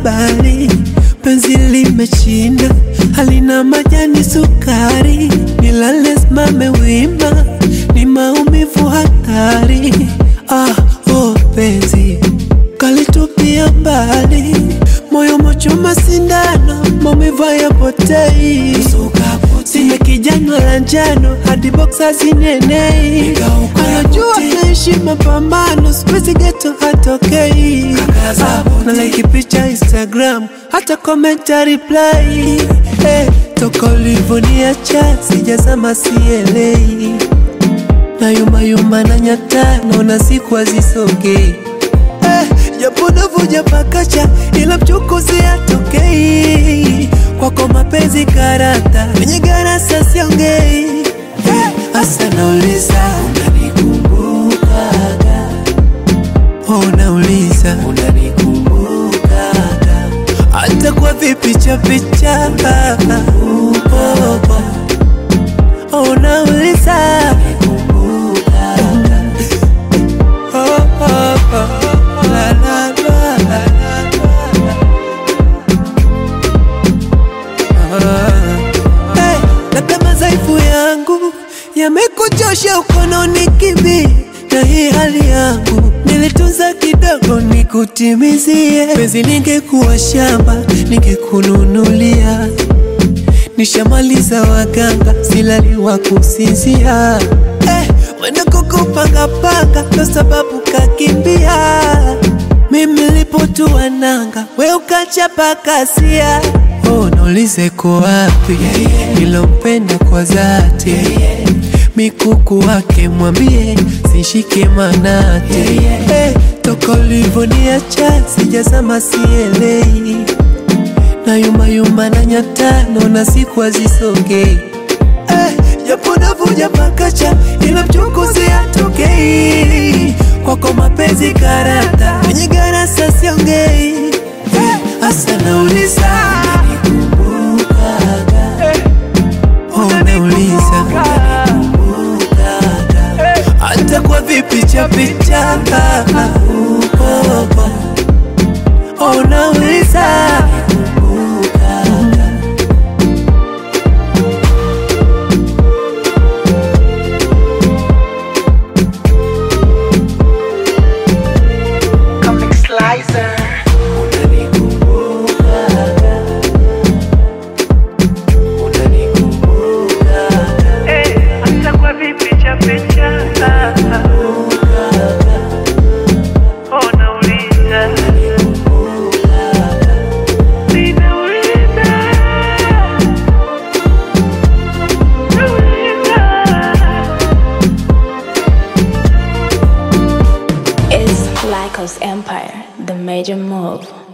habari, penzi limeshinda, halina majani sukari, nilale simame wima, ni maumivu hatari. Ah, oh penzi kalitupia mbali, moyo mochoma sindano, maumivu hayapotei. Sina kijana la njano hadi boksa zinenei, anajua naishi mapambano, siwezi geto hatokei. Ah, na like picha Instagram, hata komenta reply. Eh, toka ulivoniacha sijazama sielei, na yuma yuma na nyata, naona siku hazisogei eh, japo navuja pakacha ila mchukuzi atokei kwako mapenzi karata kwenye garasa siongei eh, hasa nauliza unanikumbukaga oh, nauliza unanikumbukaga hata kwa vipicha picha oh, oh, oh, nauliza oh, oh, oh, la, la, la, la, la. Hey, labda madhaifu yangu yamekuchosha ukononi kibi na hii hali yangu nilitunza kidogo nikutimizie penzi ningekuwa shamba ningekununulia nishamaliza waganga silali wa kusinzia eh, mwenda kukupangapanga ndo sababu kakimbia mimi lipotua nanga we ukachapa kasia oh, naulize ko wapi nilompenda kwa dhati mikuku wake mwambie sishike manati hey, toka ulivoniacha sijazama sielei na yuma yuma na nyata naona siku hazisogei eh, japo navuja pakacha ila mchukuzi atokei kwako mapenzi karata kwenye garasa siongei eh, hasa nauliza oh, nauliza hata kwa vipicha picha oh, oh, oh, nauliza Comic Slicer. Eh, hata kwa vipicha picha. Oh, nauliza. Ninauliza. Nauliza. It's Lycos Empire, the major move.